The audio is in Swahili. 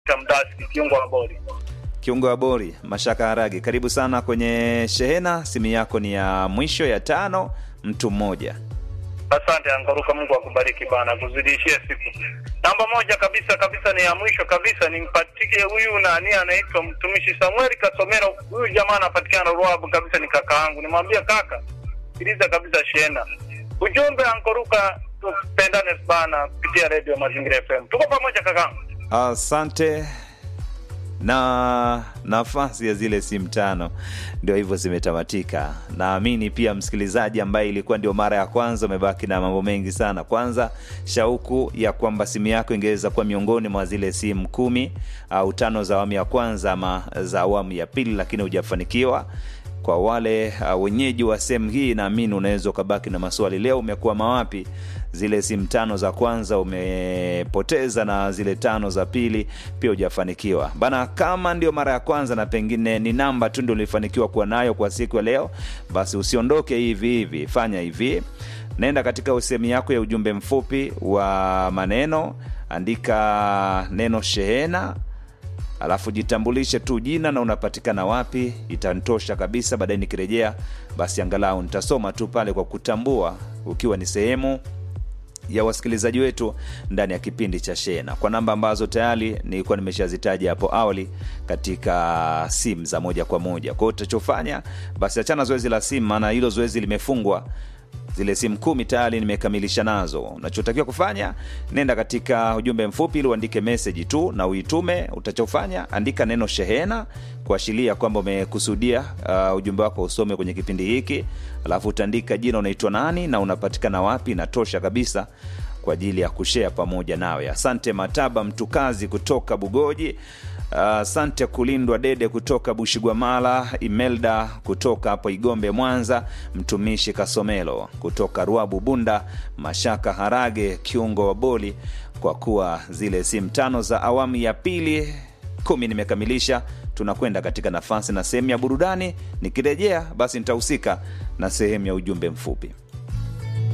Victor Mdasi kiungo wa boli. Kiungo wa bori Mashaka Haragi, karibu sana kwenye shehena. Simu yako ni ya mwisho ya tano, mtu mmoja. Asante Angaruka, Mungu akubariki bana, kuzidishie siku. Namba moja kabisa kabisa ni ya mwisho kabisa, nimpatike huyu nani anaitwa mtumishi Samuel Kasomero. Huyu jamaa anapatikana Ruabu kabisa, ni kaka yangu. Nimwambia kaka, sikiliza kabisa shena. Ujumbe Angaruka, tupendane bana kupitia redio Mazingira FM. Tuko pamoja kaka. Asante. Na nafasi ya zile simu tano ndio hivyo zimetamatika. Naamini pia msikilizaji ambaye ilikuwa ndio mara ya kwanza umebaki na mambo mengi sana. Kwanza, shauku ya kwamba simu yako ingeweza kuwa miongoni mwa zile simu kumi au tano za awamu ya kwanza ama za awamu ya pili, lakini hujafanikiwa kwa wale uh, wenyeji wa sehemu hii naamini unaweza ukabaki na maswali leo umekuwa mawapi zile simu tano za kwanza umepoteza na zile tano za pili pia hujafanikiwa bana kama ndio mara ya kwanza na pengine ni namba tu ndio ulifanikiwa kuwa nayo kwa siku ya leo basi usiondoke hivi hivi fanya hivi naenda katika sehemu yako ya ujumbe mfupi wa maneno andika neno shehena alafu jitambulishe tu jina na unapatikana wapi itanitosha kabisa baadaye nikirejea basi angalau nitasoma tu pale kwa kutambua ukiwa ni sehemu ya wasikilizaji wetu ndani ya kipindi cha shena kwa namba ambazo tayari nilikuwa nimeshazitaja hapo awali katika simu za moja kwa moja kwao utachofanya basi achana zoezi la simu maana hilo zoezi limefungwa zile simu kumi tayari nimekamilisha nazo unachotakiwa kufanya nenda katika ujumbe mfupi ili uandike meseji tu na uitume utachofanya andika neno shehena kuashiria kwamba umekusudia uh, ujumbe wako usome kwenye kipindi hiki alafu utaandika jina unaitwa nani na unapatikana wapi inatosha kabisa kwa ajili ya kushea pamoja nawe asante mataba mtukazi kutoka bugoji asante uh, kulindwa dede kutoka bushigwamala imelda kutoka hapo igombe mwanza mtumishi kasomelo kutoka ruabu bunda mashaka harage kiungo wa boli kwa kuwa zile simu tano za awamu ya pili kumi nimekamilisha tunakwenda katika nafasi na sehemu ya burudani nikirejea basi nitahusika na sehemu ya ujumbe mfupi